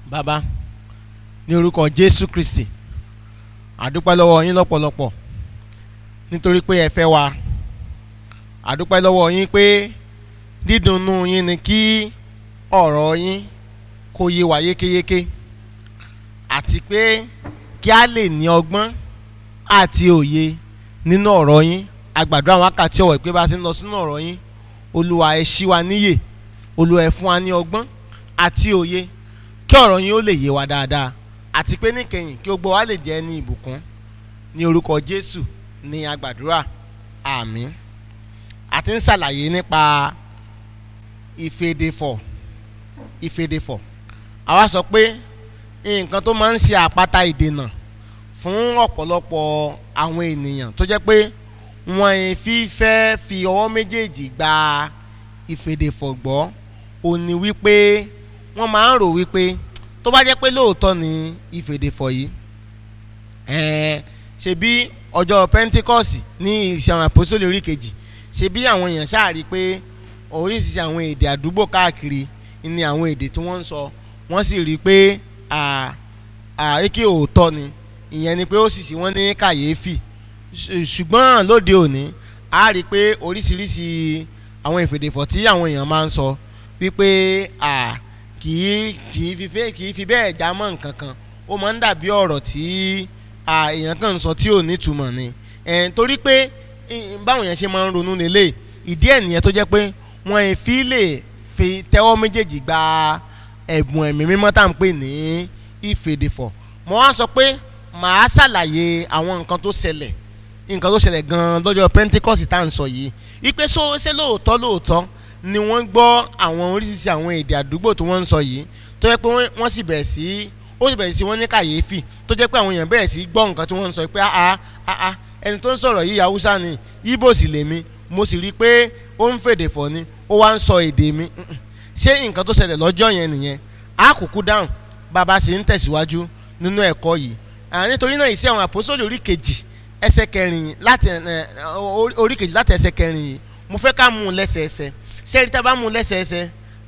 bàbá ní orúkọ jésù kristi àdúpẹ́ lọ́wọ́ yín lọ́pọ̀lọpọ̀ nítorí pé ẹ fẹ́ wa àdúpẹ́ lọ́wọ́ yín pé dídùnnú yín ni kí ọ̀rọ̀ yín kó yé wa yékéyéké àti pé kí a lè ní ọgbọ́n àti òye nínú ọ̀rọ̀ yín àgbàdo àwọn wákàtí ọ̀wọ̀ ìpé bá ti ń lọ sínú ọ̀rọ̀ yín olúwa ẹ ṣí wa níyè olúwa ẹ fún wa ní ọgbọ́n àti òye kí ọ̀rọ̀ yín ó lè yé wa dáadáa àti pé níkẹyìn kí gbogbo wa lè jẹ́ ní ìbùkún ní orúkọ jésù ní agbàdúrà àmín àti ń ṣàlàyé nípa ìfèdèfọ̀ ìfèdèfọ̀ àwa sọ pé nǹkan tó máa ń ṣe àpáta ìdènà fún ọ̀pọ̀lọpọ̀ àwọn ènìyàn tó jẹ́ pé wọ́n fi fẹ́ fi ọwọ́ méjèèjì gba ìfèdèfọ̀ gbọ́ ó ní wípé wọ́n máa ń rò wípé tó bá jẹ́ pé lóòótọ́ ni ìfèdèfọ̀ yìí ẹ̀ẹ́n ṣebí ọjọ́ pentikọ́sì ní ìṣe àwọn àpòsílẹ̀ orí kejì ṣebí àwọn èèyàn ṣáàrí pé oríṣiríṣi àwọn èdè àdúgbò káàkiri ni àwọn èdè tí wọ́n ń sọ wọ́n sì rí i pé àríkè òótọ́ ni ìyẹn ni pé ó sì sí wọ́n ní kàyéfì ṣùgbọ́n lóde òní a rí i pé oríṣiríṣi àwọn ìfèdèfọ̀ tí àwọn èèyàn máa ń sọ wípé kì í kì í fi fẹ́ kì í fi bẹ́ẹ̀ já mọ́ nǹkan kan ó máa ń dàbí ọ̀rọ̀ tí èèyàn kan ń sọ tí ò nítumọ̀ ni torí pé báwọn èèyàn ṣe máa ń ronú lélẹ̀ ìdí ẹ̀ nìyẹn tó jẹ́ pé wọ́n fi lè fi tẹ́wọ́ méjèèjì gba ẹ̀bùn ẹ̀mí mímọ́ tá à ń pè ní ìfèdèfọ̀ mo wá sọ pé màá ṣàlàyé àwọn nǹkan tó ṣẹlẹ̀ nǹkan tó ṣẹlẹ̀ gan-an lọ́jọ́ Pentecost tá à ń sọ yìí ipe so ṣé lóòótọ́ lóòótọ́ ni wọ́n gbọ́ àwọn oríṣiríṣi àwọn èdè àdúgbò tí wọ́n ń sọ yìí tó jẹ́ pé wọ́n sì bẹ̀rẹ̀ sí ó sì bẹ̀rẹ̀ sí wọ́n ní kàyéfì tó jẹ́ pé àwọn èèyàn bẹ̀rẹ̀ sí gbọ́ nǹkan tí wọ́n ń sọ pé ah ah ẹni tó ń sọ̀rọ̀ yìí haúsá ni ibo sì lèmi mo sì rí i pé ó ń fèdè fọ̀ ni ó wá ń sọ èdè mi ṣé nǹkan tó ṣẹlẹ̀ lọ́jọ́ yẹn nìyẹn á kúkú dáhùn bàbá sì ń tẹ̀síwájú nínú ẹ̀kọ́ yìí nítorí náà ìṣe àwọn àpòsóòlì orí kejì ẹsẹ̀ kẹrin láti orí kejì láti ẹsẹ̀ kẹrin yìí mo fẹ́ ká mú un lẹ́sẹẹsẹ sẹ́ẹ̀rí tá a bá mú un lẹ́sẹẹsẹ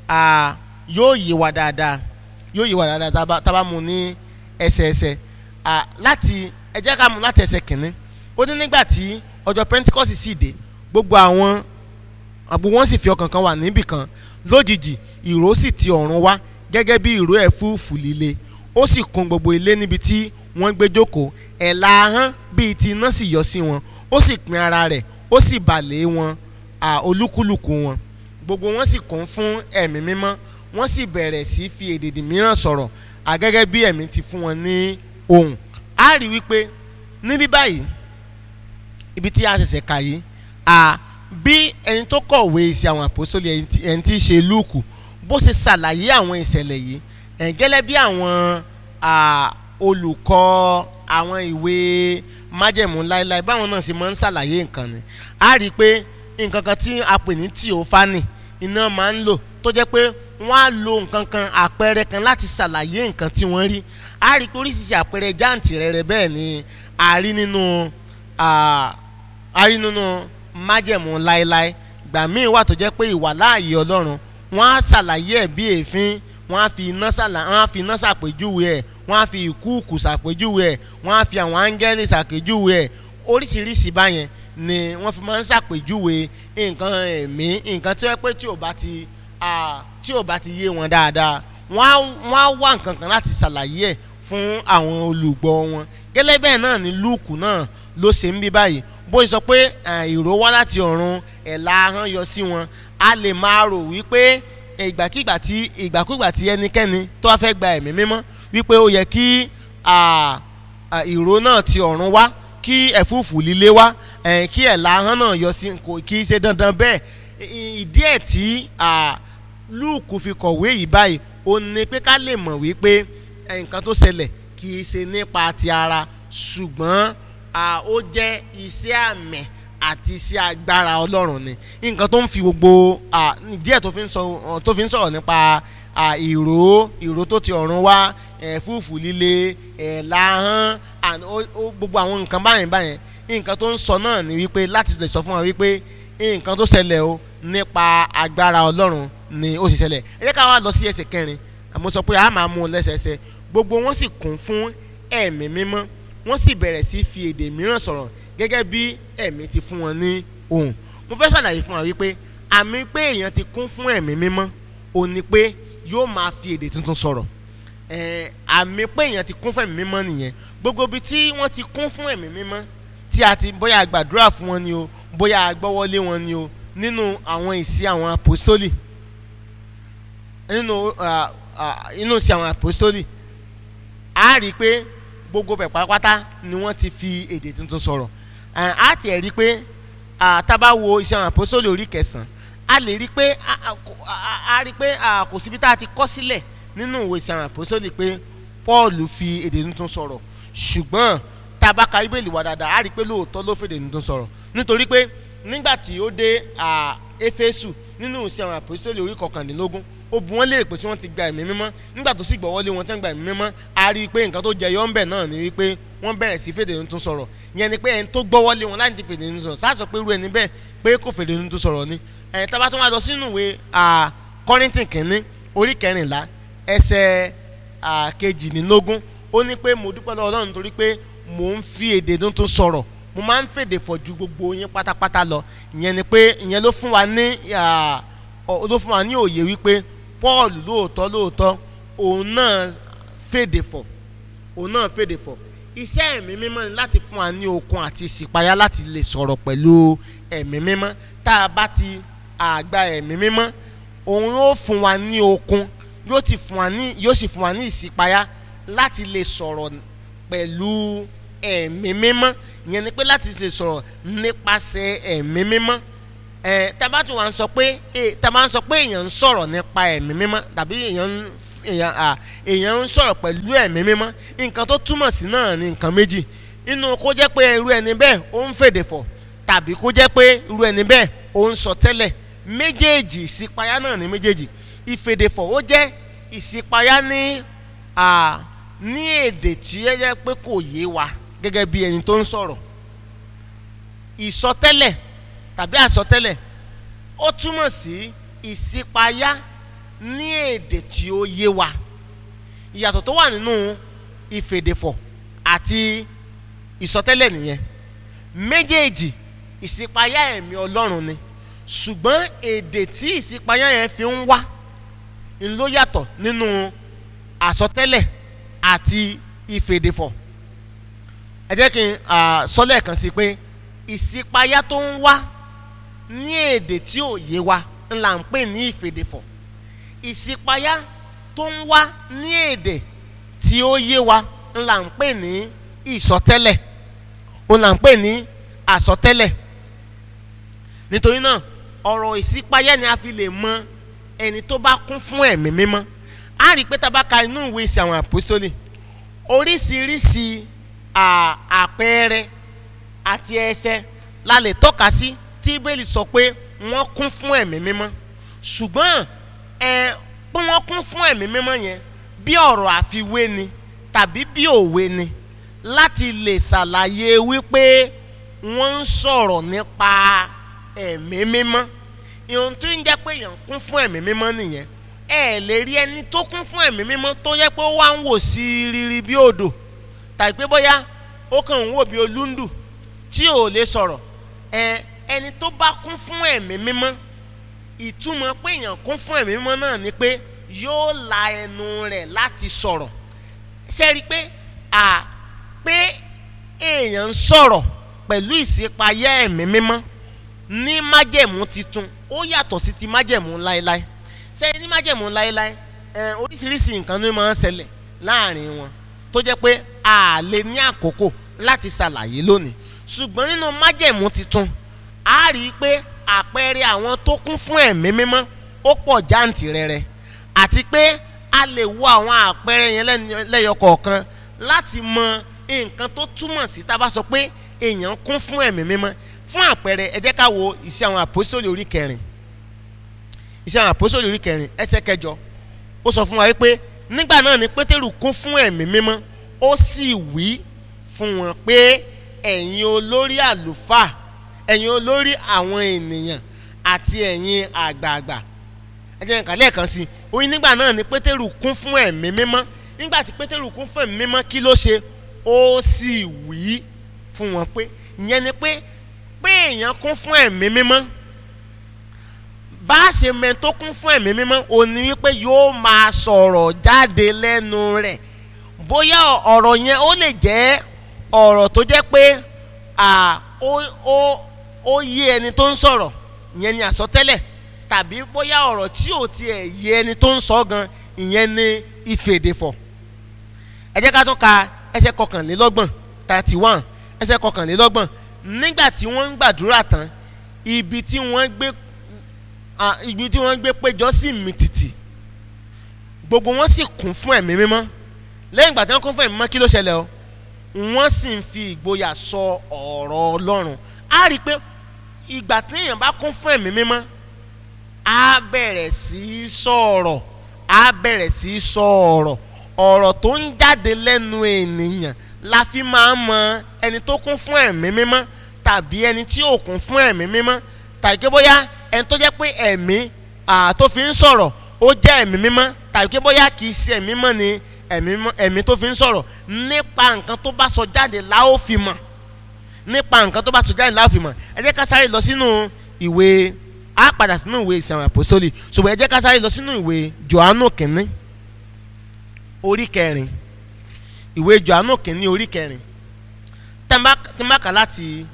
yóò yé wa dáadáa yóò yé wa dáadáa tá a bá mú un ní ẹsẹẹsẹ láti ẹ jẹ́ ká mú un láti ẹsẹ̀ kìíní ó ní nígbà tí ọjọ́ Pentecost sì dé gbogbo àwọn àgbo wọn sì fi ọkàn kan wà níbì kan lójijì ìró sì ti ọ̀run wá gẹ́gẹ́ bí ìró ẹ̀fúùfù líle ó sì kún gbogbo ilé níbi tí wọ́n gbé jókòó ẹ̀la ahọ́n bíi ti iná sì yọ sí wọn ó sì pín ara rẹ̀ ó sì bà lé wọn olúkúlùkù wọn gbogbo wọn sì kún fún ẹ̀mí mímọ́ wọ́n sì bẹ̀rẹ̀ sí fi èdèdì mìíràn sọ̀rọ̀ àgẹ́gẹ́ bí ẹ̀mí ti fún wọn ní ohùn a rí wípé níbí báyìí ibi tí a ṣẹ̀ṣẹ̀ kà yìí a bí ẹni tó kọ̀wé iṣẹ́ àwọn àpòsólì ẹni tí í ṣe lúùkù bó ṣe ṣàlàyé àwọn ìṣẹ̀lẹ̀ yìí gẹ́lẹ́ bí àwọn olùkọ́ àwọn ìwé májẹ̀mú láéláé báwọn náà ṣe máa ń ṣàlàyé nǹkan ni a rí i pé nǹkan kan tí a pè ní tíòfánì iná máa ń lò tó jẹ́ pé wọ́n á lo nǹkan kan àpẹẹrẹ kan láti ṣàlàyé nǹkan tí wọ́n rí a rí i pé oríṣiríṣi àpẹẹrẹ jáǹtì rẹ̀ bẹ́ẹ̀ ni a rí nínú a rí nínú májẹ̀mú láéláé gbà míì wà tó jẹ́ pé ìwà láàyè ọlọ́run wọ́n á ṣàlàyé ẹ̀ bí èéfín wọ́n á fi iná ṣàlà wọ́n á fi iná ṣàpèjúwe ẹ̀ wọ́n á fi ìkúùkù ṣàpèjúwe ẹ̀ wọ́n á fi àwọn áńgẹ́lì ṣàpèjúwe ẹ̀ oríṣiríṣi báyẹn ni wọ́n fi máa ń ṣàpèjúwe nǹkan ẹ̀mí nǹkan tí wọ́n pé tí ò bá ti tí ò bá ti yé wọn dáadáa wọ́n á wá nǹkan kan láti ṣàlàyé ẹ̀ fún àwọn olùgbọ́ wọn gẹ́lẹ́ bẹ́ẹ̀ náà ni lúùkù náà ló ṣe ń bí báyìí bó ṣe sọ pé ìró wá láti ọ̀run ẹ̀la ahọ́n yọ sí wọn a lè máa rò wípé ìgbàkigbà tí ìgbàkúgbà tí ẹnikẹ́ni tó wá fẹ́ gba ẹ̀mí mímọ́ wípé ó yẹ kí ìró náà ti ọ̀run wá kí ẹ̀fúùfù líle wá kí ẹ̀la ahọ́n náà yọ sí kò kì í ṣe dandan bẹ́ẹ̀ ìdí ẹ̀ tí lúùkù fi kọ̀wé yìí báyìí ó ní pé ká lè mọ̀ wípé nǹkan tó ṣẹlẹ̀ kì í ṣe nípa ti ara ṣùgbọ́n ó jẹ́ iṣẹ́ àmì àti iṣẹ́ agbára ọlọ́run ni nǹkan tó ń fi gbogbo díẹ̀ tó fi ń sọ̀rọ̀ nípa ìró ìró tó ti ọ̀run wá ẹ̀fúùfù líle ẹ̀la ahọ́n gbogbo àwọn nǹkan báyẹn báyẹn nǹkan tó ń sọ náà ni wípé láti lè sọ fún wa wípé nǹkan tó ṣẹlẹ̀ o nípa agbára ọlọ́run ni ó sì ṣẹlẹ̀ ẹ jẹ́ ká wá lọ sí ẹsẹ̀ kẹrin mo sọ pé a máa mú un lẹ́sẹẹsẹ gbogbo wọn sì kún fún ẹ̀mí mímọ́ wọ́n sì bẹ̀rẹ̀ sí fi èdè mìíràn sọ̀rọ̀ gẹ́gẹ́ bí ẹ̀mí ti fún wọn ní ohùn mo fẹ́ ṣàlàyé fún wa wípé àmì pé èèyàn ti kún fún ẹ̀mí mímọ́ ò ní pé yóò máa fi èdè tuntun sọ̀rọ̀ àmì pé èèyàn ti kún fún ẹ̀mí mímọ́ nìyẹn gbogbo ibi tí wọ́n ti kún fún ẹ̀mí mímọ́ tí a ti bóyá gbàdúrà fún wọn ni o bóyá gbọ́wọ́lé wọn ni o nínú àwọn ìsí àwọn apostoli nínú inú ìsí àwọn apostoli a rí i pé gbogbo bẹ̀ pátápátá ni wọ́n ti fi èdè tuntun sọ̀rọ̀ a ti ẹ̀ rí i pé tábà wo iṣẹ́ àwọn apostoli orí kẹsàn-án a lè rí i pé a rí i pé kò síbi tá a ti kọ́ sílẹ̀ nínú ìwé iṣẹ́ àwọn apostoli pé Paul fi èdè tuntun sọ̀rọ̀ ṣùgbọ́n tábà ka Bíbélì wa dáadáa a rí i pé lóòótọ́ ló fèdè tuntun sọ̀rọ̀ nítorí pé nígbà tí ó dé Éfésù nínú iṣẹ́ àwọn apostoli orí kọkàndínlógún ó bu wọn léèrè pé tí wọ́n ti gba ẹ̀mí mímọ́ nígbà tó sì gbọ́wọ́lé wọn tẹ́ ń gba ẹ̀mí mímọ́ a rí i pé nǹkan tó jẹyọ ńbẹ̀ náà ni wípé wọ́n bẹ̀rẹ̀ sí fèdè tuntun sọ̀rọ̀ ìyẹn ni pé ẹni tó gbọ́wọ́lé wọn láti fèdè tuntun sọ̀rọ̀ sáà sọ pé irú ẹni bẹ́ẹ̀ pé kò fèdè tuntun sọ̀rọ̀ ni ẹ̀yìn tá a bá tún wá lọ sínú ìwé Kọ́ríńtì kìíní orí kẹrìnlá ẹsẹ̀ kejìdínlógún ó ní pé mo dúpẹ́ lọ́wọ́ Ọlọ́run nítorí pé mò ń fi èdè tuntun sọ̀rọ̀ mo máa ń fèdè fọ̀ ju gbogbo yín pátápátá lọ ìyẹn ni pé ìyẹn ló fún wa ní ló fún wa ní òye wípé Paul lóòótọ́ lóòótọ́ òun náà fèdè fọ̀ òun náà fèdè fọ̀ iṣẹ́ ẹ̀mí mímọ́ ni láti fún wa ní okun àti ìsìpayá láti lè sọ̀rọ̀ pẹ̀lú ẹ̀mí mímọ́ tá a bá ti àgbà ẹ̀mí mímọ́ òun yóò fún wa ní okun yóò ti fún wa ní yóò sì fún wa ní ìsìpayá láti lè sọ̀rọ̀ pẹ̀lú ẹ̀mí mímọ́ ìyẹn ni pé láti lè sọ̀rọ̀ nípasẹ̀ ẹ̀mí mímọ́ ẹ tábà tí wọ́n sọ pé tábà ń sọ pé èèyàn ń sọ̀rọ̀ nípa ẹ̀mí mímọ́ tàbí èèyàn èèyàn èèyàn ń sọ̀rọ̀ pẹ̀lú ẹ̀mí mímọ́ nǹkan tó túmọ̀ sí náà ni nǹkan méjì inú kó jẹ́ pé irú ẹni bẹ́ẹ̀ ó ń fèdè fọ̀ tàbí kó jẹ́ pé irú ẹni bẹ́ẹ̀ ó ń sọ tẹ́lẹ̀ méjèèjì ìsìpayá náà ní méjèèjì ìfèdèfọ̀ ó jẹ́ ìsìpayá ní ní èdè tí ẹ jẹ́ pé kò yé wa gẹ́gẹ́ bí ẹni tó ń sọ̀rọ̀ ìsọtẹ́lẹ̀ tàbí àsọtẹ́lẹ̀ ó túmọ̀ sí ìsípayá ní èdè tí ó yé wa ìyàtọ̀ tó wà nínú ìfèdèfọ̀ àti ìsọtẹ́lẹ̀ nìyẹn méjèèjì ìsípayá ẹ̀mí Ọlọ́run ni ṣùgbọ́n èdè tí ìsípayá yẹn fi ń wá ń ló yàtọ̀ nínú àsọtẹ́lẹ̀ àti ìfèdèfọ̀ ẹ jẹ́ kí n sọ lẹ́ẹ̀kan sí pé ìsípayá tó ń wá ní èdè tí ò yé wa ńlá ń pè ní ìfèdèfọ̀ ìsípayá tó ń wá ní èdè tí ó yé wa ńlá ń pè ní ìsọtẹ́lẹ̀ ńlá ń pè ní àsọtẹ́lẹ̀ nítorí náà ọ̀rọ̀ ìsípayá ni a fi lè mọ ẹni tó bá kún fún ẹ̀mí mímọ́ a rí i pé tá a bá ka inú ìwé ìsìn àwọn àpòsólì oríṣiríṣi àpẹẹrẹ àti ẹsẹ la lè tọ́ka sí tí bíbélì sọ pé wọ́n kún fún ẹ̀mí mímọ́ ṣùgbọ́n ẹ pé wọ́n kún fún ẹ̀mí mímọ́ yẹn bí ọ̀rọ̀ àfiwé ni tàbí bí òwe ni láti lè ṣàlàyé wípé wọ́n ń sọ̀rọ̀ nípa ẹ̀mí mímọ́ ìhun tí ń jẹ́ pé èèyàn kún fún ẹ̀mí mímọ́ nìyẹn ẹ lè rí ẹni tó kún fún ẹ̀mí mímọ́ tó yẹ pé ó wá ń wò sí rírí bí odò tàbí pé bóyá ó kàn ń wò bí olúndù tí ò lè sọ̀rọ̀ ẹ ẹni tó bá kún fún ẹ̀mí mímọ́ ìtumọ̀ pé èèyàn kún fún ẹ̀mí mímọ́ náà ni pé yóò la ẹnu rẹ̀ láti sọ̀rọ̀ ṣe rí i pé à pé èèyàn ń sọ̀rọ̀ pẹ̀lú ìṣípayá ẹ̀mí mímọ́ ní májẹ̀mú titun ó yàtọ̀ sí ti májẹ̀mú láéláé ṣe ní májẹ̀mú láéláé ẹ oríṣiríṣi nǹkan ló máa ń ṣẹlẹ̀ láàrin wọn tó jẹ́ pé a lè ní àkókò láti ṣàlàyé lónìí ṣùgbọ́n nínú májẹ̀mú titun a rí i pé àpẹẹrẹ àwọn tó kún fún ẹ̀mí mímọ́ ó pọ̀ jáǹtìrẹrẹ àti pé a lè wo àwọn àpẹẹrẹ yẹn lẹ́yọ kọ̀ọ̀kan láti mọ nǹkan tó túmọ̀ sí tá a bá sọ pé èèyàn kún fún ẹ̀mí mímọ́ fún àpẹẹrẹ ẹ jẹ́ ká wo ìṣe àwọn àpòsítélì orí kẹrin ìṣe àwọn àpòsítélì orí kẹrin ẹsẹ̀ kẹjọ ó sọ fún wa wípé nígbà náà ni pétérù kún fún ẹ̀mí mímọ́ ó sì wí fún wọn pé ẹ̀yin olórí àlùfáà ẹ̀yin olórí àwọn ènìyàn àti ẹ̀yin àgbààgbà ẹ jẹ́ nǹkan lẹ́ẹ̀kan sí i oyin nígbà náà ni pétérù kún fún ẹ̀mí mímọ́ nígbà tí pétérù kún fún ẹ̀mí mímọ́ kí ló ṣe ó sì wí fún wọn pé ìyẹn ni pé pé èèyàn kún fún ẹ̀mí mímọ́ bá a ṣe mẹ́ tó kún fún ẹ̀mí mímọ́ ò ní wípé yóò máa sọ̀rọ̀ jáde lẹ́nu rẹ̀ bóyá ọ̀rọ̀ yẹn ó lè jẹ́ ọ̀rọ̀ tó jẹ́ pé ó yé ẹni tó ń sọ̀rọ̀ ìyẹn ni àsọtẹ́lẹ̀ tàbí bóyá ọ̀rọ̀ tí ò tiẹ̀ yé ẹni tó ń sọ gan ìyẹn ni ìfèdèfọ̀ ẹ jẹ́ ká tún ka ẹsẹ̀ kọkànlélọ́gbọ̀n thirty one ẹsẹ̀ kọkànlélọ́gbọ̀n nígbà tí wọ́n ń gbàdúrà tán ibi tí wọ́n gbé ibi tí wọ́n gbé péjọ sí mìtìtì gbogbo wọn sì kún fún ẹ̀mí mímọ́ lẹ́yìn ìgbà tí wọ́n kún fún ẹ̀mí mímọ́ kí ló ṣẹlẹ̀ o wọ́n sì ń fi ìgboyà sọ ọ̀rọ̀ Ọlọ́run á rí i pé ìgbà tí èèyàn bá kún fún ẹ̀mí mímọ́ á bẹ̀rẹ̀ sí í sọ̀rọ̀ á bẹ̀rẹ̀ sí í sọ ọ̀rọ̀ ọ̀rọ̀ tó ń jáde lẹ́nu ènìyàn la fi máa ń mọ ẹni tó kún fún ẹ̀mí mímọ́ tàbí ẹni tí ò kún fún ẹ̀mí mímọ́ tàbí pé bóyá ẹni tó jẹ́ pé ẹ̀mí tó fi ń sọ̀rọ̀ ó jẹ́ ẹ̀mí mímọ́ tàbí pé bóyá kì í ṣe ẹ̀mí mímọ́ ni ẹ̀mí tó fi ń sọ̀rọ̀ nípa nǹkan tó bá sọ jáde la ó fi mọ̀ nípa nǹkan tó bá sọ jáde la ó fi mọ̀ ẹ jẹ́ ká sáré lọ sínú ìwé á padà sínú ìwé ìsìn àwọn àpòsólì ṣùgbọ́n ẹ jẹ́ ká sáré lọ sínú ìwé Jòhánù kìnní orí kẹrin ìwé Jòhánù kìnní orí kẹrin tí n bá kà láti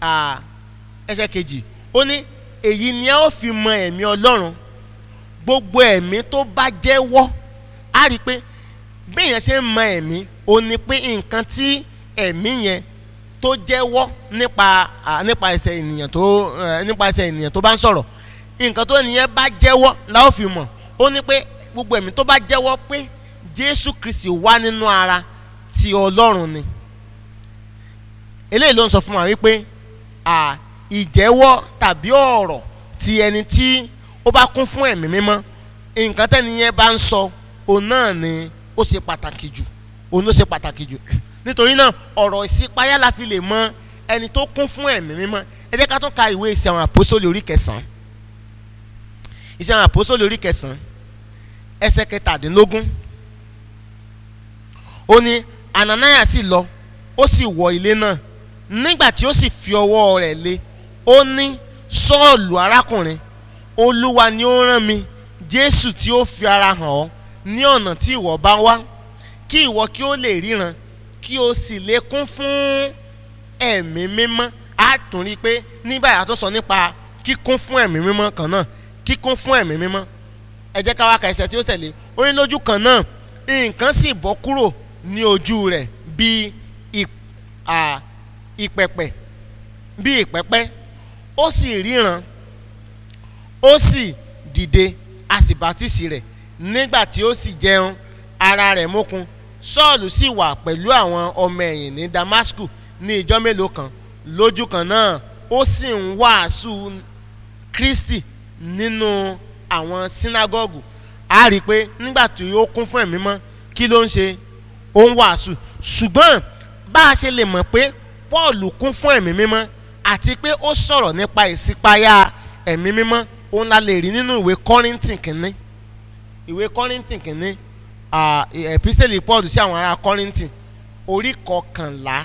ẹsẹ̀ kejì ó ní èyí ni a ó fi mọ ẹ̀mí Ọlọ́run gbogbo ẹ̀mí tó bá jẹ́wọ́ á rí i pé bí èèyàn ṣe ń mọ ẹ̀mí ó ní pé nǹkan tí ẹ̀mí yẹn tó jẹ́wọ́ nípa nípa ẹsẹ̀ ènìyàn tó nípa ẹsẹ̀ ènìyàn tó bá ń sọ̀rọ̀ nǹkan tó ènìyàn bá jẹ́wọ́ la ó fi mọ̀ ó ní pé gbogbo ẹ̀mí tó bá jẹ́wọ́ pé Jésù Kristi wá nínú ara ti Ọlọ́run ni eléyìí ló ń sọ fún wa wípé ìjẹ́wọ́ tàbí ọ̀rọ̀ ti ẹni tí ó bá kún fún ẹ̀mí mímọ́ nǹkan tẹ́ni yẹn bá ń sọ òun náà ni ó ṣe pàtàkì jù òun ló ṣe pàtàkì jù nítorí náà ọ̀rọ̀ ìṣípayá la fi lè mọ ẹni tó kún fún ẹ̀mí mímọ́ ẹ jẹ́ ká tún ka ìwé ìṣe àwọn àpòsólì orí kẹsàn-án ìṣe àwọn àpòsólì orí kẹsàn-án ẹsẹ̀ kẹtàdínlógún ó ní Ananiah sì lọ ó sì wọ ilé náà nígbà tí ó sì fi ọwọ́ rẹ̀ lé ó ní Sọ́ọ̀lù arákùnrin Olúwa ni ó rán mi Jésù tí ó fi ara hàn ọ́ ní ọ̀nà tí ìwọ bá wá kí ìwọ kí ó lè ríran kí o sì lè kún fún ẹ̀mí mímọ́ á tún rí i pé nígbà yàtọ̀ sọ nípa kíkún fún ẹ̀mí mímọ́ kan náà kíkún fún ẹ̀mí mímọ́ ẹ jẹ́ ká wá ka ẹsẹ̀ tí ó tẹ̀lé ó ní lójú kan náà nǹkan sì bọ́ kúrò ní ojú rẹ̀ bíi ìpẹ̀pẹ̀ bíi ìpẹ́pẹ́ ó sì ríran ó sì dìde a sì bátísì rẹ̀ nígbà tí ó sì jẹun ara rẹ̀ mókun Sọ́ọ̀lù sì wà pẹ̀lú àwọn ọmọ ẹ̀yìn ní Damasku ní ìjọ́ mélòó kan lójú kan náà ó sì ń wàásù Kristi nínú àwọn sínágọ́gù a rí i pé nígbà tí ó kún fún ẹ̀mí mọ́ kí ló ń ṣe ó ń wàásù ṣùgbọ́n bá a ṣe lè mọ̀ pé Paul kún fún ẹ̀mí mímọ́ àti pé ó sọ̀rọ̀ nípa ìṣípayá ẹ̀mí mímọ́ òun la lè rí nínú ìwé Kọ́ríńtì kìíní ìwé Kọ́ríńtì kìíní epistele Paul sí àwọn ará Kọ́ríńtì orí kọkànlá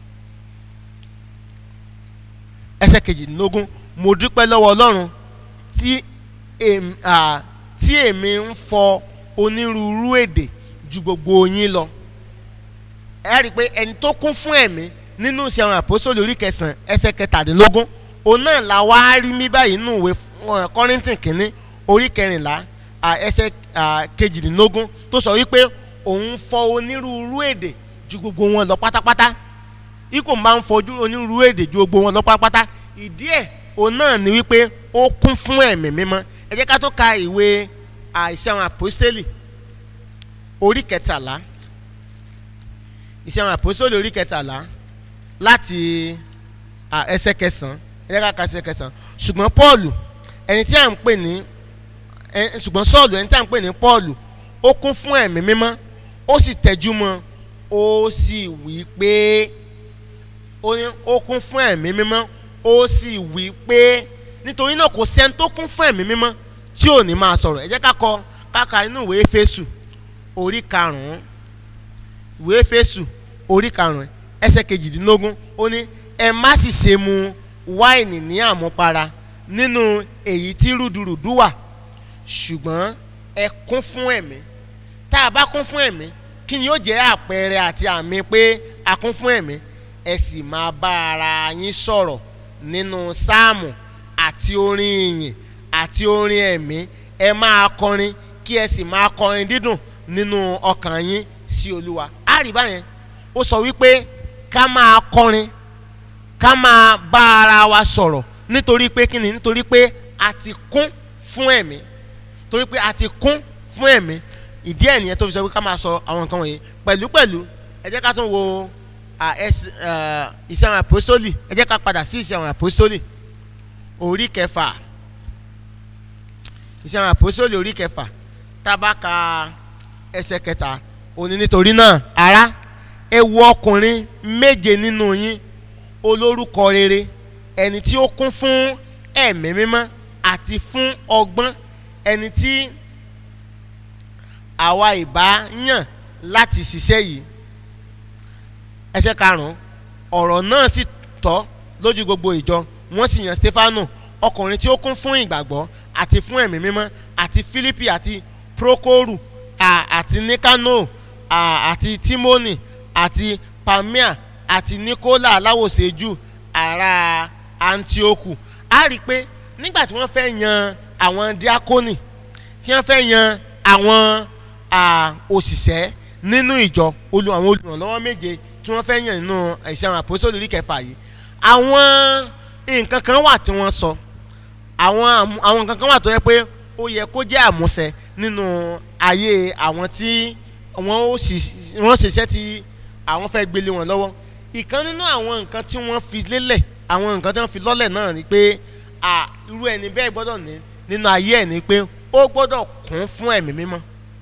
ẹsẹ̀ kejìdínlógún mo dúpẹ́ lọ́wọ́ Ọlọ́run tí tí èmi ń fọ onírúurú èdè ju gbogbo yín lọ ẹ rí i pé ẹni tó kún fún ẹ̀mí nínú iṣẹ́ àwọn àpòsóòlù orí kẹsàn-án ẹsẹ̀ kẹtàdínlógún òun náà la wá rí mí báyìí nínú ìwé Kọ́ríńtì kìíní orí kẹrìnlá ẹsẹ̀ kejìdínlógún tó sọ wípé òun fọ onírúurú èdè ju gbogbo wọn lọ pátápátá ikú máa ń fọjú onírúurú èdè ju gbogbo wọn lọ pátápátá ìdí ẹ̀ òun náà ni wípé ó kún fún ẹ̀mí mímọ́ ẹ jẹ́ ká tó ka ìwé iṣẹ́ àwọn àpòstélì orí kẹtàlá iṣẹ́ àwọn àpòstélì orí kẹtàlá láti ẹsẹ̀ kẹsàn-án ẹ jẹ́ ká ka ẹsẹ̀ kẹsàn-án ṣùgbọ́n Pọ́ọ̀lù ẹni tí à ń pè ní ṣùgbọ́n Sọ́ọ̀lù ẹni tí à ń pè ní Pọ́ọ̀lù ó kún fún ẹ̀mí mímọ́ ó sì tẹjú mọ́ ó sì wí pé ó kún fún ẹ̀mí mímọ́ ó sì wí pé nítorí náà kò sẹ́ni tó kún fún ẹ̀mí mímọ́ tí ò ní máa sọ̀rọ̀ ẹ jẹ́ ká kọ káka inú ìwé Éfésù orí karùn-ún ìwé Éfésù orí karùn-ún ẹsẹ̀ kejìdínlógún ó ní ẹ má sì ṣe mu wáìnì ní àmupara nínú èyí tí rúdurùdu wà ṣùgbọ́n ẹ kún fún ẹ̀mí tá a bá kún fún ẹ̀mí kí ni yóò jẹ́ àpẹẹrẹ àti àmì pé a kún fún ẹ̀mí ẹ sì máa bá ara yín sọ̀rọ̀ nínú sáàmù àti orin ìyìn àti orin ẹ̀mí ẹ máa kọrin kí ẹ sì máa kọrin dídùn nínú ọkàn yín sí olúwa á rí báyẹn ó sọ wípé ká máa kọrin ká máa bá ara wa sọ̀rọ̀ nítorí pé kí ni nítorí pé a ti kún fún ẹ̀mí torí pé a ti kún fún ẹ̀mí ìdí ẹ̀ nìyẹn tó fi sọ pé ká máa sọ àwọn nǹkan wọ̀nyí pẹ̀lúpẹ̀lú ẹ jẹ́ ká tún wo iṣẹ́ àwọn àpòstólì ẹ jẹ́ ká padà sí iṣẹ́ àwọn àpòstólì orí kẹfà iṣẹ́ àwọn àpòstólì orí kẹfà tá a bá ka ẹsẹ̀ kẹta òní nítorí náà ará ẹ wo ọkùnrin méje nínú yín olórúkọ rere ẹni tí ó kún fún ẹ̀mí mímọ́ àti fún ọgbọ́n ẹni tí àwa ìbá yàn láti ṣiṣẹ́ yìí ẹsẹ̀ karùn-ún ọ̀rọ̀ náà sì tọ́ lójú gbogbo ìjọ wọ́n sì yan Stefano ọkùnrin tí ó kún fún ìgbàgbọ́ àti fún ẹ̀mí mímọ́ àti Fílípì àti Prokoru àti Nikano àti Timoni àti Pamia àti Nicola aláwòṣe jù ará Antioku a rí i pé nígbà tí wọ́n fẹ́ yan àwọn diakoni tí wọ́n fẹ́ yan àwọn òṣìṣẹ́ nínú ìjọ olú àwọn olùrànlọ́wọ́ méje tí wọ́n fẹ́ yàn nínú ìṣe àwọn àpòsílẹ̀ orí kẹfà yìí àwọn nǹkan kan wà tí wọ́n sọ àwọn àwọn nǹkan kan wà tó yẹ pé ó yẹ kó jẹ́ àmúṣẹ nínú ayé àwọn tí wọ́n ṣiṣẹ́ tí àwọn fẹ́ gbélé wọn lọ́wọ́ ìkan nínú àwọn nǹkan tí wọ́n fi lélẹ̀ àwọn nǹkan tí wọ́n fi lọ́lẹ̀ náà ni pé irú ẹni bẹ́ẹ̀ gbọ́dọ̀ ní nínú ayé ẹ̀ ni pé ó gbọ́dọ̀ kún fún ẹ̀mí mímọ́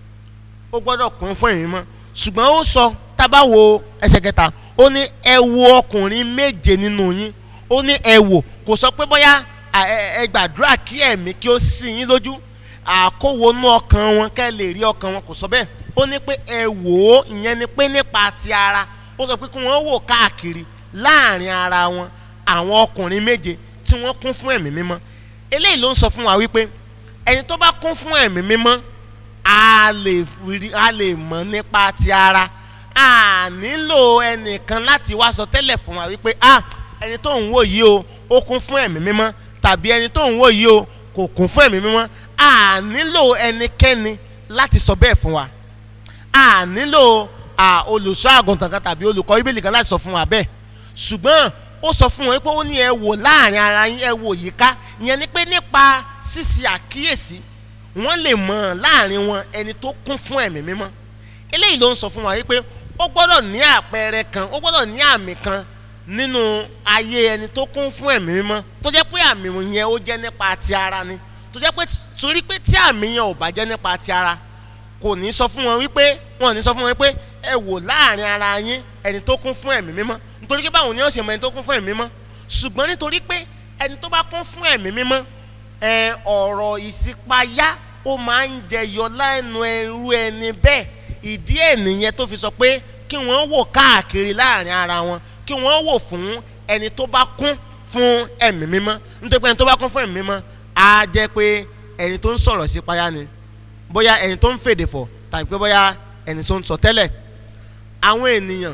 ó gbọ́dọ̀ kún fún ẹ̀mí mímọ́ ṣùgbọ́n ó sọ tábà wo ẹsẹ̀ kẹta ó ní ẹ wo ọkùnrin méje nínú yín ó ní ẹ wò kò sọ pé bóyá ẹ gbàdúrà kí ẹ̀mí kí ó sì yín lójú àkówonú ọkàn wọn kẹ́ lè rí ọkàn wọn kò sọ bẹ́ẹ̀ ó ní pé ẹ wò ó ìyẹn ni pé nípa ti ara ó sọ pé kí wọ́n wò káàkiri láàrin ara wọn àwọn ọkùnrin méje tí wọ́n kún fún ẹ̀mí mímọ́ eléyìí ló ń sọ fún wa wípé ẹni tó bá kún fún ẹ̀mí mímọ́ a lè a lè mọ̀ nípa ti ara a nílò ẹnìkan láti wá sọ tẹ́lẹ̀ fún wa wípé ah ẹni tó ń wò yìí o ó kún fún ẹ̀mí mímọ́ tàbí ẹni tó ń wò yìí o kò kún fún ẹ̀mí mímọ́ a nílò ẹnikẹ́ni láti sọ bẹ́ẹ̀ fún wa a nílò olùṣọ́ àgùntàn kan tàbí olùkọ́ bíbélì kan láti sọ fún wa bẹ́ẹ̀ ṣùgbọ́n ó sọ fún wọn pé ó ní ẹ wò láàrin ara yín ẹ wò yíká ìyẹn ni pé nípa ṣíṣe àkíyèsí wọ́n lè mọ̀ láàrin wọn ẹni tó kún fún ẹ̀mí mímọ́ eléyìí ló ń sọ fún wa wípé ó gbọ́dọ̀ ní àpẹẹrẹ kan ó gbọ́dọ̀ ní àmì kan nínú ayé ẹni tó kún fún ẹ̀mí mímọ́ tó jẹ́ pé àmì yẹn ó jẹ́ nípa ti ara ni tó jẹ́ pé torí pé tí àmì yẹn ò bá jẹ́ nípa ti ara kò ní sọ fún wọn wípé wọn ò ní sọ fún wọn wípé ẹ wò láàrin ara yín ẹni tó kún fún ẹ̀mí mímọ́ nítorí pé báwo ni wọ́n ṣe mọ ẹni tó kún fún ẹ̀mí mímọ́ ṣùgbọ́n nítorí pé ẹni tó bá kún fún ẹ̀mí mímọ́ ẹ ọ̀rọ̀ ìṣípayá ó máa ń jẹyọ lẹ́nu ẹrú ẹni bẹ́ẹ̀ ìdí ẹ̀ nìyẹn tó fi sọ pé kí wọ́n wò káàkiri láàrin ara wọn kí wọ́n wò fún ẹni tó bá kún fún ẹ̀mí mímọ́ nítorí pé ẹni tó bá kún fún ẹ̀mí mímọ́ á jẹ́ pé ẹni tó ń sọ̀rọ̀ sípayá ni bóyá ẹni tó ń fèdè fọ̀ tàbí pé bóyá ẹni tó ń sọ tẹ́lẹ̀ àwọn ènìyàn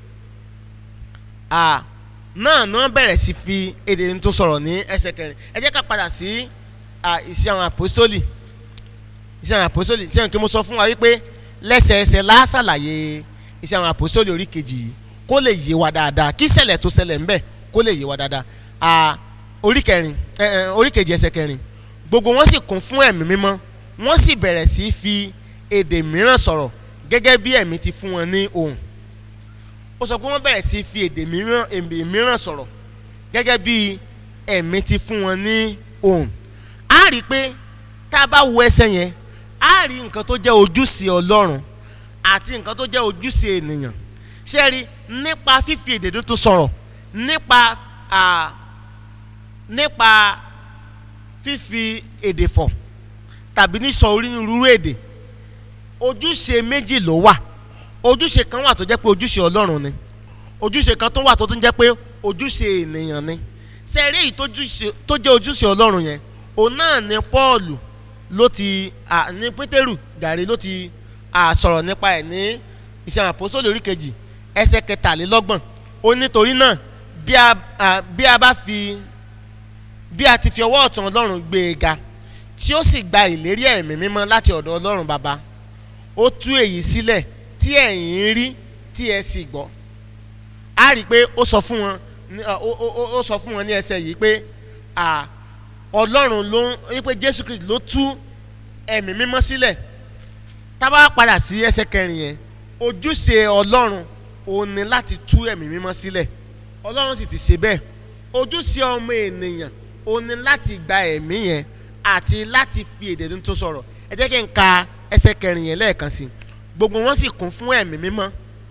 náà náà bẹ̀rẹ̀ sí fi èdè tó sọ̀rọ̀ ní ẹsẹ̀ kẹrin ẹ jẹ́ ká padà sí ìṣe àwọn àpòstólì ìṣe àwọn àpòstólì ṣé nǹkan mo sọ fún wa wípé lẹ́sẹẹsẹ lásàlàyé ìṣe àwọn àpòstólì orí kejì yìí kó lè yé wa dáadáa kí ṣẹlẹ̀ tó ṣẹlẹ̀ ńbẹ̀ kó lè yé wa dáadáa orí kẹrin orí kejì ẹsẹ̀ kẹrin gbogbo wọn sì kún fún ẹ̀mí mímọ́ wọ́n sì bẹ̀rẹ̀ sí fi èdè mìíràn sọ̀rọ̀ gẹ́gẹ́ bí ẹ̀mí ti fún wọn ní ohùn ó sọ pé wọ́n bẹ̀rẹ̀ sí fi èdè mìíràn èdè mìíràn sọ̀rọ̀ gẹ́gẹ́ bí ẹ̀mí ti fún wọn ní ohùn á rí i pé tá a bá wo ẹsẹ̀ yẹn á rí nǹkan tó jẹ́ ojúṣe Ọlọ́run àti nǹkan tó jẹ́ ojúṣe ènìyàn ṣé rí nípa fífi èdè tuntun sọ̀rọ̀ nípa nípa fífi èdè fọ̀ tàbí ní sọ onírúurú èdè ojúṣe méjì ló wà ojúṣe kan wà tó jẹ́ pé ojúṣe ọlọ́run ni ojúṣe kan tó wà tó tún jẹ́ pé ojúṣe ènìyàn ni ṣe eré yìí tó jẹ́ ojúṣe ọlọ́run yẹn òun náà ni Pọ́ọ̀lù ló ti ní Pétérù gàrí ló ti sọ̀rọ̀ nípa ẹ̀ ní iṣẹ́ àpòsóòlù orí kejì ẹsẹ̀ kẹtàlélọ́gbọ̀n ó nítorí náà bí a bá fi bí a ti fi ọwọ́ ọ̀tún ọlọ́run gbé e ga tí ó sì gba ìlérí ẹ̀mí mímọ́ láti ọ̀dọ̀ ọlọ́run bàbá ó tú èyí sílẹ̀ tí ẹ̀yin rí tí ẹ sì gbọ́ a rí i pé ó sọ fún wọn ó sọ fún wọn ní ẹsẹ̀ yìí pé ọlọ́run ló ń pé Jésù Kristi ló tú ẹ̀mí mímọ́ sílẹ̀ tá bá padà sí ẹsẹ̀ kẹrin yẹn ojúṣe ọlọ́run òun ni láti tú ẹ̀mí mímọ́ sílẹ̀ ọlọ́run sì ti ṣe bẹ́ẹ̀ ojúṣe ọmọ ènìyàn òun ni láti gba ẹ̀mí yẹn àti láti fi èdè tuntun sọ̀rọ̀ ẹ jẹ́ kí n ka ẹsẹ̀ kẹrin yẹn lẹ́ẹ̀kan sí gbogbo wọn sì kún fún ẹ̀mí mímọ́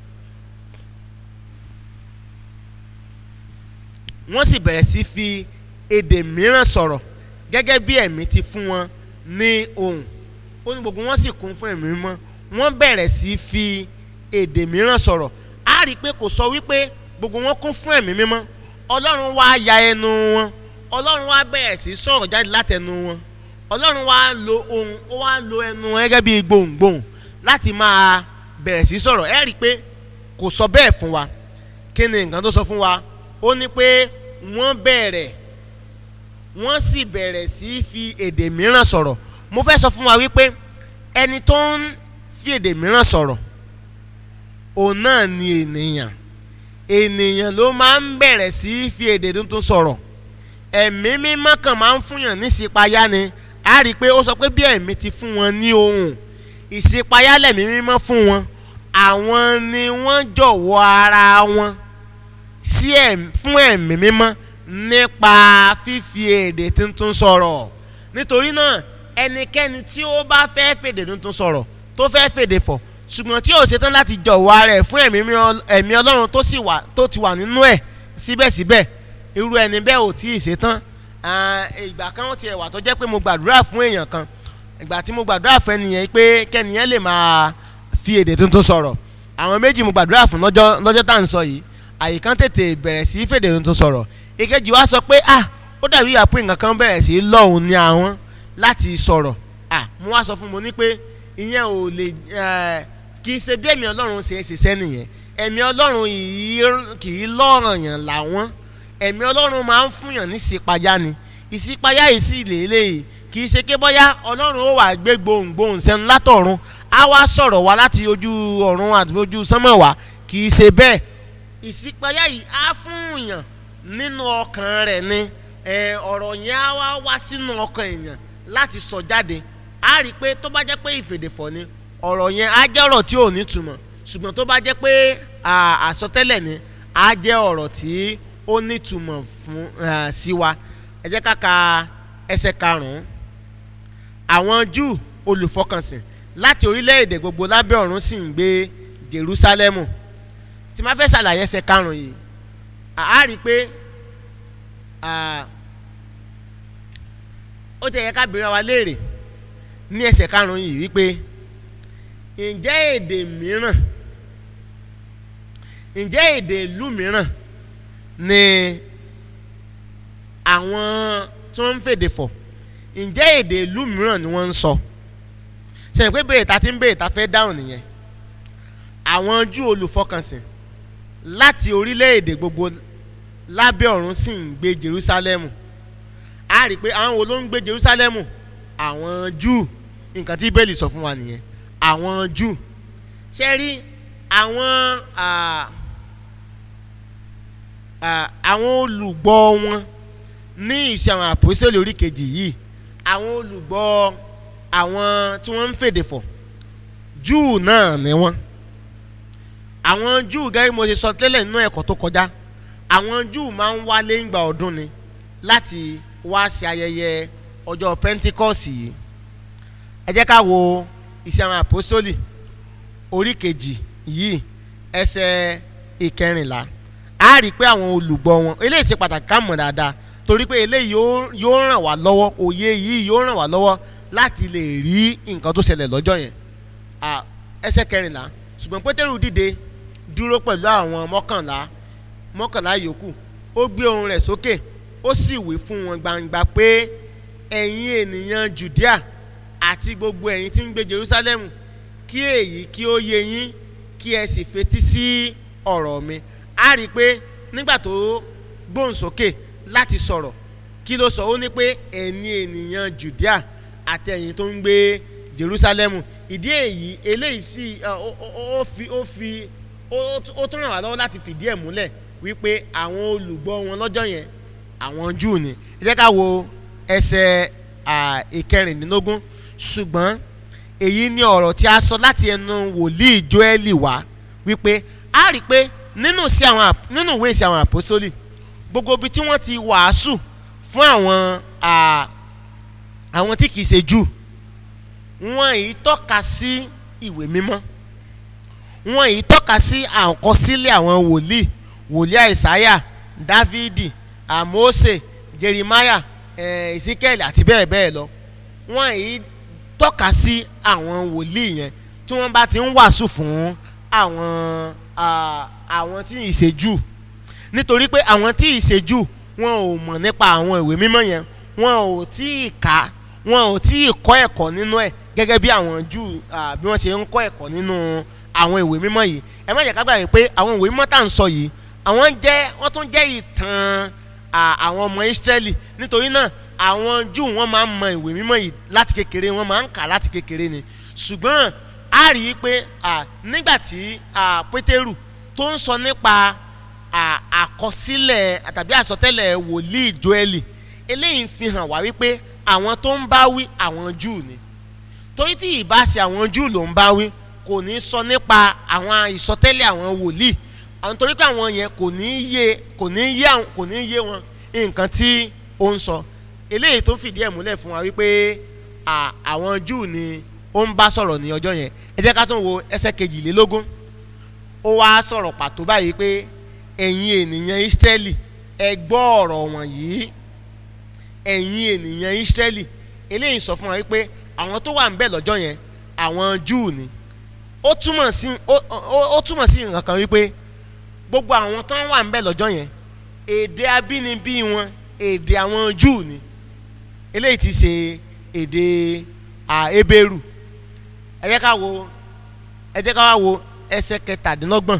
wọ́n sì bẹ̀rẹ̀ sí fi èdè mìíràn sọ̀rọ̀ gẹ́gẹ́ bí ẹ̀mí ti fún wọn ní ohùn ó ní gbogbo wọn sì kún fún ẹ̀mí mímọ́ wọ́n bẹ̀rẹ̀ sí fi èdè mìíràn sọ̀rọ̀ á rí i pé kò sọ wípé gbogbo wọn kún fún ẹ̀mí mímọ́ ọlọ́run wá ya ẹnu wọn ọlọ́run wá bẹ̀rẹ̀ sí sọ̀rọ̀ jáde látẹnu wọn ọlọ́run wá lo ohun ó wá lo ẹnu wọn gẹ́gẹ́ bí gbohùngbohùn láti máa bẹ̀rẹ̀ sí sọ̀rọ̀ ẹ rí i pé kò sọ bẹ́ẹ̀ fún wa kí ni nǹkan tó sọ fún wa ó ní pé wọ́n bẹ̀rẹ̀ wọ́n sì bẹ̀rẹ̀ sí fi èdè mìíràn sọ̀rọ̀ mo fẹ́ sọ fún wa wípé ẹni tó ń fi èdè mìíràn sọ̀rọ̀ òun náà ni ènìyàn ènìyàn ló máa ń bẹ̀rẹ̀ sí fi èdè tuntun sọ̀rọ̀ ẹ̀mí mímọ́ kan máa ń fúnyàn ní ìṣípayá ni a rí i pé ó sọ pé bí ẹ̀mí ti fún wọn ní ohùn ìṣípayá lẹ̀mí mímọ́ fún wọn àwọn ni wọ́n jọ̀wọ́ ara wọn sí fún ẹ̀mí mímọ́ nípa fífi èdè tuntun sọ̀rọ̀ nítorí náà ẹnikẹ́ni tí ó bá fẹ́ fèdè tuntun sọ̀rọ̀ tó fẹ́ fèdè fọ̀ ṣùgbọ́n tí ò ṣetán láti jọ̀wọ́ ara ẹ̀ fún ẹ̀mí ọlọ́run tó ti wà nínú ẹ̀ síbẹ̀síbẹ̀ irú ẹni bẹ́ẹ̀ ò tí ì ṣetán ìgbà kan ó tiẹ̀ wà tó jẹ́ pé mo gbàdúrà fún èèyàn kan ìgbà tí mo gbàdúrà fún ẹnìyẹn pé kẹ́nìyẹn lè máa fi èdè tuntun sọ̀rọ̀ àwọn méjì mo gbàdúrà fún lọ́jọ́ lọ́jọ́ tá à ń sọ yìí àyíkán tètè bẹ̀rẹ̀ sí fèdè tuntun sọ̀rọ̀ ìkejì wa sọ pé ah ó dàbí ìyá pé nǹkan kan bẹ̀rẹ̀ sí lọ́hùn ní àwọn láti sọ̀rọ̀ ah mo wá sọ fún mo ní pé ìyẹn ò lè kì í ṣe bí ẹ̀mí ọlọ́run ṣe é ṣiṣẹ́ nìyẹn ẹ̀mí ọlọ́run kì í lọ́ràn yàn làwọn ẹ̀mí ọlọ́run máa ń fúnyàn ní ìṣípayá ni ìṣípayá yìí sì lélẹ́yìí kì í ṣe ké bọ́yá ọlọ́run ó wà gbé gbohùngbohùn sẹ́nu látọ̀run á wá sọ̀rọ̀ wá láti ojú ọ̀run àti ojú sánmọ̀ wá kì í ṣe bẹ́ẹ̀ ìṣípayá yìí á fúnyàn nínú ọkàn rẹ̀ ni ọ̀rọ̀ yẹn á wá wá sínú ọkàn èèyàn láti sọ jáde á rí i pé tó bá jẹ́ pé ìfèdèfọ̀ ni ọ̀rọ̀ yẹn á jẹ́ ọ̀rọ̀ tí ò ní túmọ̀ ṣùgbọ́n tó bá jẹ́ pé àsọtẹ́lẹ̀ ni á jẹ́ ọ̀rọ̀ tí ó ní túmọ̀ fún sí wa ẹ jẹ́ ká ka ẹsẹ̀ karùn-ún àwọn Júù olùfọkànsìn láti orílẹ̀-èdè gbogbo lábẹ́ ọ̀run sì ń gbé Jerúsálẹ́mù tí máa fẹ́ ṣàlàyé ẹsẹ̀ karùn-ún yìí a rí i pé ó tẹ̀ yẹ ká béèrè wa léèrè ní ẹsẹ̀ karùn-ún yìí wípé ǹjẹ́ èdè mìíràn ǹjẹ́ èdè ìlú mìíràn ni àwọn tó ń fèdè fọ̀ ǹjẹ́ èdè ìlú mìíràn ni wọ́n ń sọ ṣe pé béèrè ta ti ń béèrè ta fẹ́ dáhùn nìyẹn àwọn Júù olùfọkànsìn láti orílẹ̀-èdè gbogbo lábẹ́ ọ̀run sì ń gbé Jerúsálẹ́mù a rí i pé àwọn wo ló ń gbé Jerúsálẹ́mù àwọn Júù nǹkan tí bẹ́ẹ̀lì sọ fún wa nìyẹn àwọn Júù ṣe rí àwọn àwọn olùgbọ́ wọn ní ìṣe àwọn àpòsílẹ̀ orí kejì yìí àwọn olùgbọ́ àwọn tí wọ́n ń fèdè fọ̀ Júù náà ni wọ́n àwọn Júù gẹ́gẹ́ bí mo ṣe sọ tẹ́lẹ̀ nínú ẹ̀kọ́ tó kọjá àwọn Júù máa ń wálé ńgbà ọdún ni láti wá ṣe ayẹyẹ ọjọ́ Pentikọ́sì yìí ẹ jẹ́ ká wo iṣẹ́ àwọn àpòstólì orí kejì yìí ẹsẹ̀ ìkẹrìnlá a rí i pé àwọn olùgbọ́ wọn eléyìí ṣe pàtàkì ká mọ̀ dáadáa torí pé eléyìí yóò ràn wá lọ́wọ́ òye yìí yóò ràn wá lọ́wọ́ láti lè rí nǹkan tó ṣẹlẹ̀ lọ́jọ́ yẹn ẹsẹ̀ kẹrìnlá ṣùgbọ́n pétérù dìde dúró pẹ̀lú àwọn mọ́kànlá mọ́kànlá yòókù ó gbé ohùn rẹ̀ sókè ó sì wí fún wọn gbangba pé ẹ̀yin ènìyàn judea àti gbogbo ẹ̀yin tí ń gbé jerusalem kí èyí kí ó yé yín kí ẹ sì fetí sí ọ̀rọ̀ mi a rí i pé nígbà tó gbóhùn sókè láti sọ̀rọ̀ kí ló sọ ó ní pé ẹ̀yin ènìyàn judea àti ẹ̀yin tó ń gbé jerusalem ìdí èyí eléyìí sì ó fi ó fi ó tún ràn wá lọ́wọ́ láti fìdí ẹ̀ múlẹ̀ wípé àwọn olùgbọ́ wọn lọ́jọ́ yẹn àwọn júù ni ẹ jẹ́ ká wo ẹsẹ̀ ìkẹrìndínlógún ṣùgbọ́n èyí ni ọ̀rọ̀ tí a sọ láti ẹnu wòlíì joeli wá wípé a rí i pé nínú sí àwọn nínú ìwé ìsì àwọn àpòsólì gbogbo ibi tí wọ́n ti wàásù fún àwọn àwọn tí kìí ṣe júù wọn yìí tọ́ka sí ìwé mímọ́ wọn yìí tọ́ka sí àkọsílẹ̀ àwọn wòlíì wòlíì àìsáyà dávidi àmósè jerimaya ezekiel àti bẹ́ẹ̀ bẹ́ẹ̀ lọ wọn yìí tọ́ka sí àwọn wòlíì yẹn tí wọ́n bá ti ń wàásù fún àwọn àwọn tí ì ṣe jù nítorí pé àwọn tí ì ṣe jù wọn ò mọ̀ nípa àwọn ìwé mímọ́ yẹn wọn ò tí ì kà wọn ò tí ì kọ́ ẹ̀kọ́ nínú ẹ̀ gẹ́gẹ́ bí àwọn jù bí wọ́n ṣe ń kọ́ ẹ̀kọ́ nínú àwọn ìwé mímọ́ yìí ẹ má jẹ́ ká gbàgbé pé àwọn ìwé mímọ́ tá à ń sọ yìí àwọn jẹ́ wọ́n tún jẹ́ ìtàn àwọn ọmọ Ísírẹ́lì nítorí náà àwọn jù wọ́n máa ń mọ ìwé mímọ́ yìí láti kékeré wọ́n máa ń kà láti kékeré ni ṣùgbọ́n a rí i pé nígbà tí Pétérù tó ń sọ nípa àkọsílẹ̀ tàbí àsọtẹ́lẹ̀ wòlíì Jóẹ́lì eléyìí fi hàn wá wípé àwọn tó ń bá wí àwọn jù ni torí tí ìbáṣe àwọn jù ló ń bá wí kò ní sọ nípa àwọn ìsọtẹ́lẹ̀ àwọn wòlíì àwọn torí pé àwọn yẹn kò ní yé kò ní yé kò ní yé wọn nǹkan tí ó ń sọ eléyìí tó fìdí ẹ̀ múlẹ̀ fún wa wípé àwọn júù ni ó ń bá sọ̀rọ̀ ní ọjọ́ yẹn ẹ jẹ́ ká tún wo ẹsẹ̀ kejìlélógún ó wá sọ̀rọ̀ pàtó báyìí pé ẹ̀yin ènìyàn Ísírẹ́lì ẹ gbọ́ ọ̀rọ̀ wọ̀nyí ẹ̀yin ènìyàn Ísírẹ́lì eléyìí sọ fún wa wípé àwọn tó wà ń bẹ̀ lọ́jọ́ yẹn àwọn júù ni ó túmọ̀ sí ó túmọ̀ sí nǹkan kan wípé gbogbo àwọn tó wà ń bẹ̀ lọ́jọ́ yẹn èdè abínibí wọn èdè àwọn júù ni eléyìí ti ṣe èdè ebéèrú ẹ jẹ́ ká wo ẹ jẹ́ ká wá wo ẹsẹ̀ kẹtàdínlọ́gbọ̀n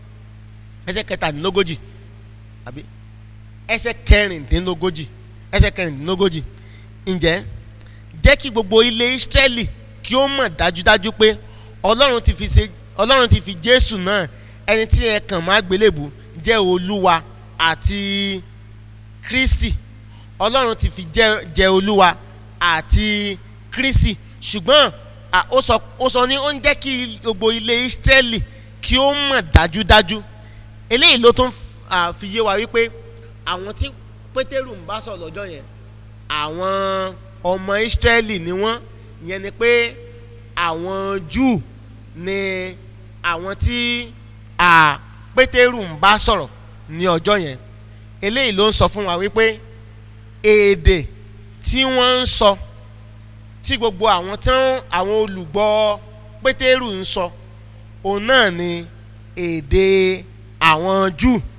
ẹsẹ̀ kẹtàdínlógójì àbí ẹsẹ̀ kẹrìndínlógójì ẹsẹ̀ kẹrìndínlógójì ǹjẹ́ jẹ́ kí gbogbo ilé Ísírẹ́lì kí ó mọ̀ dájúdájú pé Ọlọ́run ti fi ṣe Ọlọ́run ti fi Jésù náà ẹni tí ẹ kàn má gbélébù jẹ́ Olúwa àti Kristi Ọlọ́run ti fi jẹ́ jẹ́ Olúwa àti Kristi ṣùgbọ́n ó sọ ó sọ ní ó ń jẹ́ kí gbogbo ilé Ísírẹ́lì kí ó mọ̀ dájúdájú eléyìí ló tún fi yé wa wípé àwọn tí Pétérù ń bá sọ lọ́jọ́ yẹn àwọn ọmọ Ísírẹ́lì ni wọ́n yẹn ni pé àwọn Júù ni àwọn tí Pétérù ń bá sọ̀rọ̀ ní ọjọ́ yẹn eléyìí ló ń sọ fún wa wípé èdè tí wọ́n ń sọ tí gbogbo àwọn tán àwọn olùgbọ́ Pétérù ń sọ òun náà ni èdè àwọn Júù